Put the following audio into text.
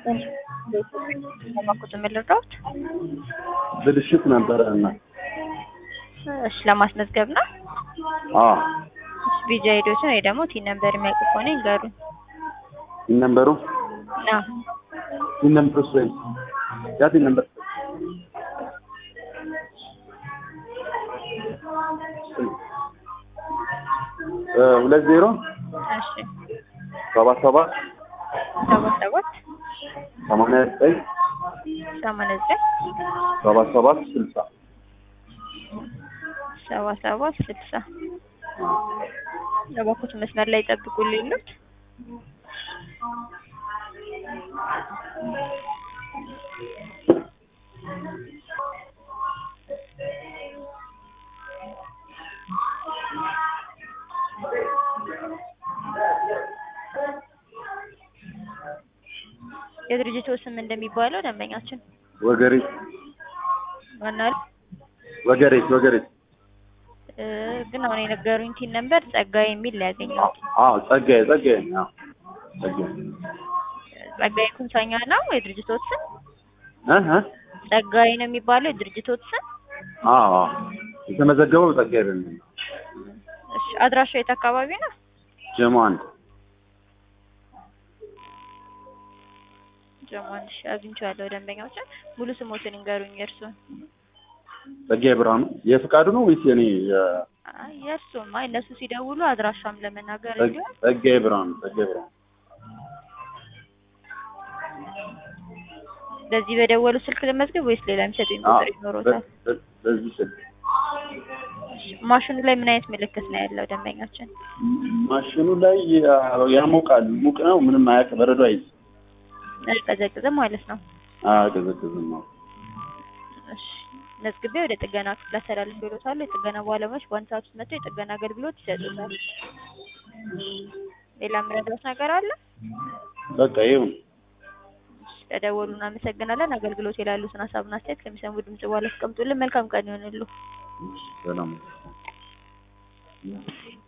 ለማኩት የምልረዳት ብልሽት ነበረ እና እሺ፣ ለማስመዝገብ ነው። አዎ እሺ፣ ቢጃ ሄዶችን ወይ ደግሞ ቲን ነምበር የሚያውቁ ከሆነ ይንገሩኝ። ቲን ነምበሩ አዎ ቲን ነምበሩ ወይም ያ ቲን ነምበር እ ሁለት ዜሮ እሺ፣ ሰባት ሰባት ሰባት ሰባት ሰማንያ ዘጠኝ ሰማንያ ዘጠኝ ሰባት ሰባት ስልሳ ሰባ ሰባት ስልሳ ለባኩት መስመር ላይ ይጠብቁልኝ ሉት የድርጅቱ ስም እንደሚባለው ደንበኛችን ወገሬት ማናል ወገሬት ወገሬት እ ግን አሁን የነገሩኝ ቲን ነምበር ጸጋዬ የሚል ነው ያገኘሁት። አዎ ጸጋዬ ጸጋዬ አዎ ጸጋዬ ጸጋዬ ኩንሳኛ ነው የድርጅቶት ስም። እ እ ጸጋዬ ነው የሚባለው የድርጅቶት ስም። አዎ አዎ የተመዘገበው ጸጋዬ በሚል ነው። እሺ አድራሻው የት አካባቢ ነው? ጀሞ አንድ ጀማን እሺ አግኝቼዋለሁ። ደንበኛዎችን ሙሉ ስሞትን ይንገሩኝ የእርሱን። ጸጋዬ ብርሃኑ የፍቃዱ ነው ወይስ የኔ የ- አይ የእርሱም አይ እነሱ ሲደውሉ አድራሻም ለመናገር ጸግ- እንዲሆን ጸጋዬ ብርሃኑ ጸጋዬ ብርሃኑ በዚህ በደወሉ ስልክ ልመዝገብ ወይስ ሌላ የሚሰጡኝ አዎ ቁጥር ይኖሮታል? በ- በ- በዚህ ስልክ እሺ ማሽኑ ላይ ምን አይነት ምልክት ነው ያለው ደንበኛችን? ማሽኑ ላይ ያ- ያሞቃል ሙቅ ነው ምንም አያውቅ በረዶ አይዝ አያቀዘቅዝም ማለት ነው። አያቀዘቅዝም ነው እሺ መዝግቤ ወደ ጥገና ክፍል አስተላልፌልዎታለሁ። የጥገና ባለሙያዎች በአንድ ሰዓት ውስጥ መጥተው የጥገና አገልግሎት ይሰጡታል። ሌላ የምረዳዎት ነገር አለ? በቃ ይኸው ነው። እሺ ከደወሉ እናመሰግናለን። አገልግሎት የላሉትን ሀሳብና አስተያየት ከሚሰሙ ድምጽ በኋላ አስቀምጡልን። መልካም ቀን ይሆንልዎ። ሰላም